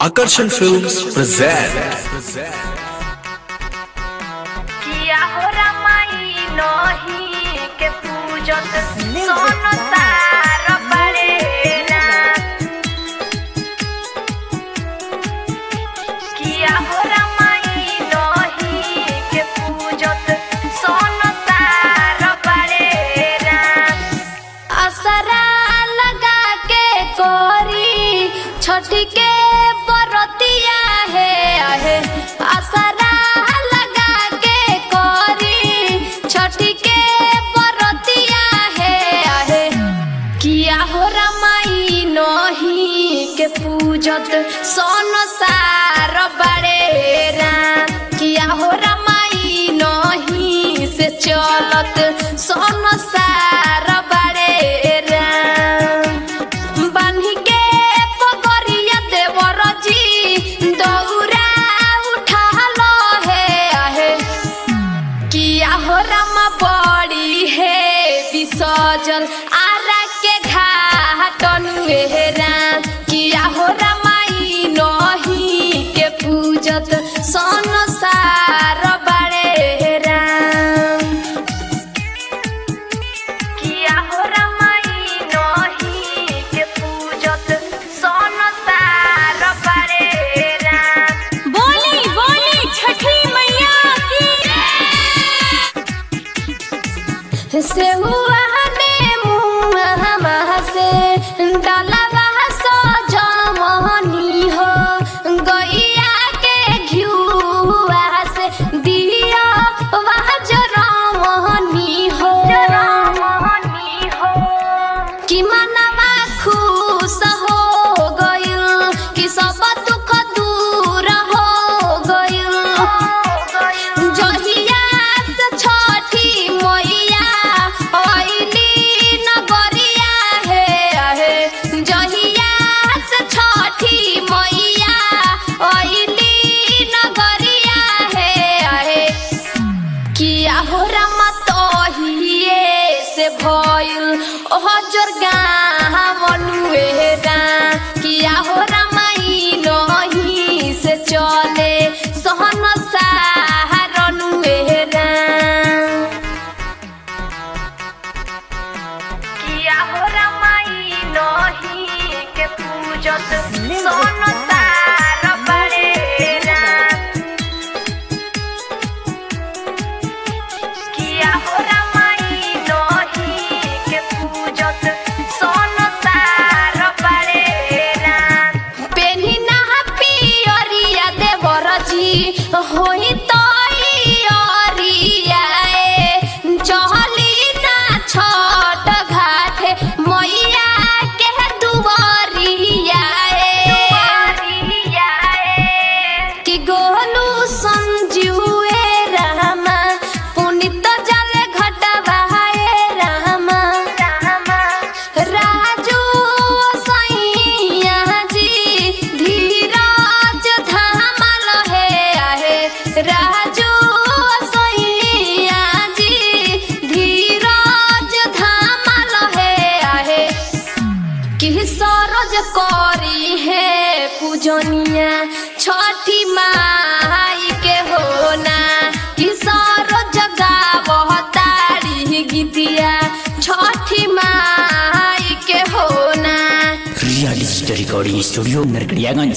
Akarsan Films present किया हो रमाई नही के पूजत सोन तार पड़ेला किया हो रमाई नही के पूजत सोन तार पड़ेला असरा लगा के कोरी छोटी के बरतिया है आहे असरा लगा के कोरी छोटी के बरतिया है आहे किया हो रमाई नही के पूजत सोन सार बड़े राम किया हो रमाई नही से चलत सोन सार बड़े राम बान्ही के पगरिया देवर जी दौरा उठा लो है आहे किया हो रामा बड़ी है विसर्जन आरा के घाटन राम किया हो रामाई नही के पूजत सन सार बड़े राम किया हो रमाई नही के पूजत सन तार बड़े राम बोली बोली छठी मैया से हुआ ने मुँह से डालवा सो जमनी हो गैया के घिउआ से दिया वह जरमनी हो जरमनी हो कि मनवा खुश हो गइल कि सब दुख दूर हो गइल जहिया से छठी मैया अइली नगरिया हे आहे जहिया से छठी मैया अइली नगरिया हे आहे किया हो रमा तोहिए से भइल ओह जोरगा मनुएरा किया हो रमाई नही से चले सहन सारनुएरा किया हो रमाई नही के पूजत सोन तार बड़ेरा किया हो रमाई नही के पूजत सोन तार पड़ेला पेनी ना पियरिया देवर जी होई तो चहली ना छठ घाटे मैया के दुआरिया कि गोलू संजुए रामा पुनित जल घटवाए रामा राजू सैया जी धीरज धामल है आहे राजू सैया जी धीरज धामल है आहे कि सरज करी है पूजनिया छठी माई के होना कि सरज गावताड़ी गीतिया छठी माई के होना real digital recording studio Narkatiaganj